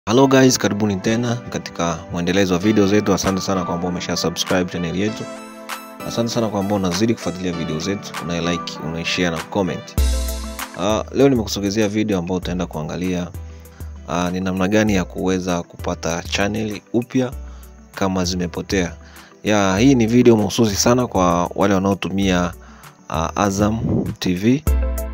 Hello guys, karibuni tena katika mwendelezo wa video zetu. Asante sana kwa ambao umesha subscribe channel yetu. Asante sana kwa ambao unazidi kufuatilia video zetu, una like, una share na comment. Uh, leo nimekusogezea video ambayo utaenda kuangalia uh, ni namna gani ya kuweza kupata channel upya kama zimepotea. Ya, hii ni video mahususi sana kwa wale wanaotumia uh, Azam TV.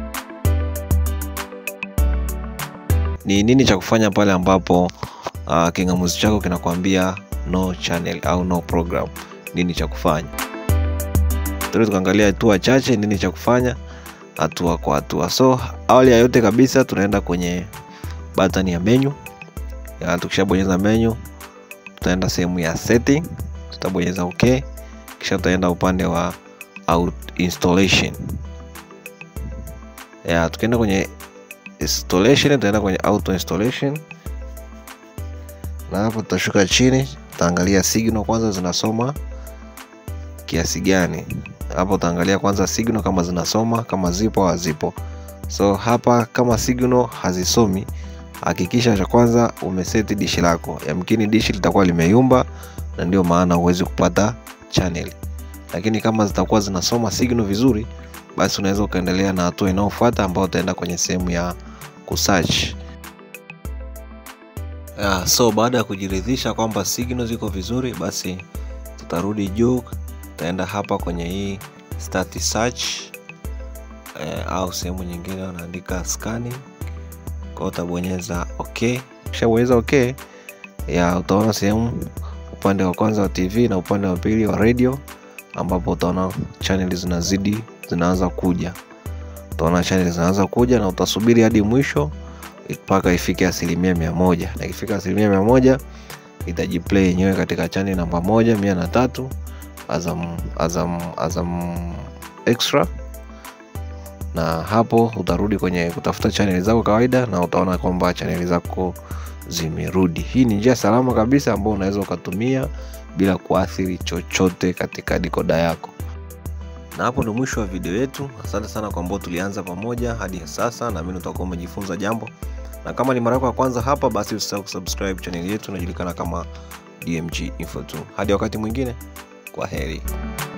ni nini cha kufanya pale ambapo uh, kingamuzi chako kinakwambia no channel au no program nini cha kufanya tuende tukaangalia hatua chache nini cha kufanya hatua kwa hatua so awali ya yote kabisa tunaenda kwenye button ya menu ya tukishabonyeza menu tutaenda sehemu ya setting tutabonyeza ok kisha tutaenda upande wa out installation ya tukienda kwenye installation tutaenda kwenye auto installation na hapo tutashuka chini tutaangalia signal kwanza zinasoma kiasi gani hapo utaangalia kwanza signal kama zinasoma kama zipo au hazipo so hapa kama signal hazisomi hakikisha cha kwanza umeseti dishi lako yamkini dishi litakuwa limeyumba na ndio maana huwezi kupata channel lakini kama zitakuwa zinasoma signal vizuri basi unaweza ukaendelea na hatua inayofuata ambayo utaenda kwenye sehemu ya kusearch yeah, so baada ya kujiridhisha kwamba signal ziko vizuri basi tutarudi juu tutaenda hapa kwenye hii start search eh, au sehemu nyingine wanaandika scanning kwa utabonyeza ok ukishabonyeza ok ya utaona sehemu upande wa kwanza wa tv na upande wa pili wa radio ambapo utaona channel zinazidi zinaanza kuja utaona channel zinaanza kuja na utasubiri hadi mwisho mpaka ifike asilimia mia moja na ikifika asilimia mia moja itajiplay yenyewe katika channel namba moja mia na tatu azam, azam, azam extra na hapo utarudi kwenye kutafuta chaneli zako kawaida na utaona kwamba chaneli zako zimerudi hii ni njia salama kabisa ambayo unaweza ukatumia bila kuathiri chochote katika dikoda yako na hapo ndo mwisho wa video yetu asante sana kwa ambao tulianza pamoja hadi sasa naamini utakuwa umejifunza jambo na kama ni mara yako ya kwanza hapa basi usisahau kusubscribe channel yetu inajulikana kama dmg info 2 hadi wakati mwingine kwa heri